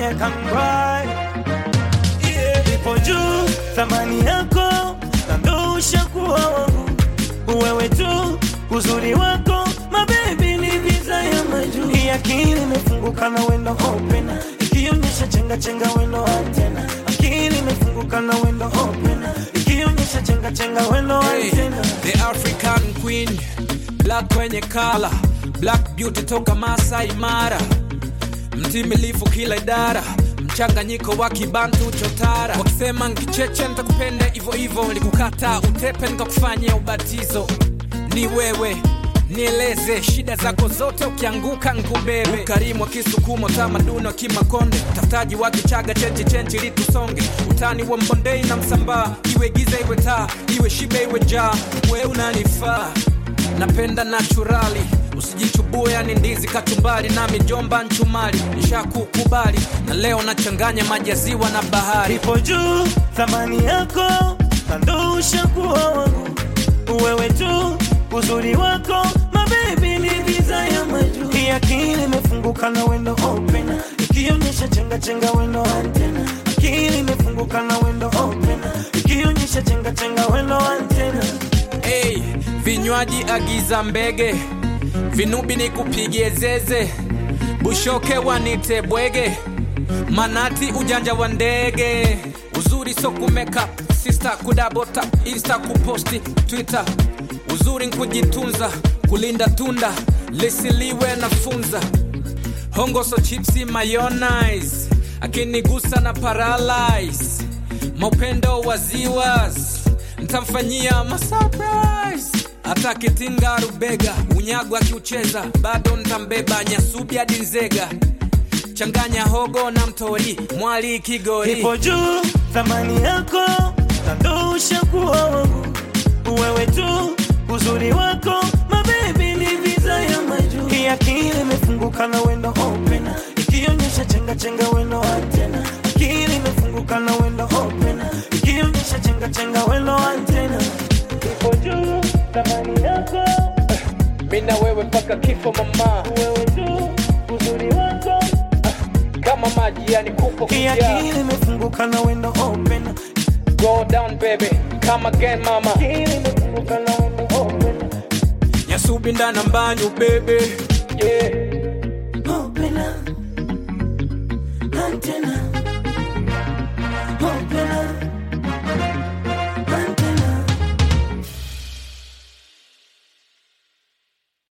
I can cry yeah. Ipo juu thamani yako na ndo ushakuwa wangu wewe tu uzuri wako mabebi ni visa ya majuu Hii akili imefunguka na wendo open ikionyesha chenga chenga wendo antena akili imefunguka na wendo open ikionyesha chenga chenga wendo Hey, antena the African Queen, black kwenye kala, black beauty toka Masai Mara, mtimilifu kila idara, mchanganyiko wa kibantu chotara. Wakisema nkicheche nitakupenda hivyo hivyo, nilikukata utepe nikakufanyia ubatizo. Ni wewe nieleze shida zako zote, ukianguka nkubebe. Ukarimu wa Kisukumo, tamaduni wa Kimakonde, utafutaji wa Kichaga, chenchi chenchi litusonge, utani wa Mbondei na Msambaa, iwe giza iwe taa, iwe shibe iwe jaa, we unanifaa napenda naturali usijichubue yani ndizi kachumbari na mijomba nchumali nishakukubali na leo nachanganya maji ya ziwa na bahari ipo juu thamani yako na ndo ushakuwa wangu wewe tu uzuri wako mabebi ni visa ya majuu hii akili imefunguka na wendo open ikionyesha chenga chenga wendo antena akili imefunguka na wendo open ikionyesha chenga chenga wendo antena hey, vinywaji agiza mbege vinubi ni kupigie zeze bushoke wanite bwege manati ujanja wa ndege uzuri so kumeka sista kudabota insta kuposti twitter uzuri nkujitunza kulinda tunda lisiliwe na funza hongoso chipsi mayonnaise akinigusa na paralyze maupendo wa ziwas ntamfanyia masurprise hata kitinga rubega unyago akiucheza bado ntambeba nyasubi hadi nzega changanya hogo na mtori mwali kigori ipo juu thamani yako na ndo ushakuwa wangu wewe tu uzuri wako mabebi ni visa ya majuu hii akili imefunguka na wendo open ikionyesha chenga chenga wendo antena akili imefunguka na wendo open ikionyesha chenga chenga wendo antena ipo juu thamani yako mina wewe mpaka kifo mama wewe tu uzuri wako kama maji yani kupo hii akili imefunguka na wendo open go down baby come again mama akili imefunguka na wendo open nyasubi ndana mbanyu bebe yeah. open antenna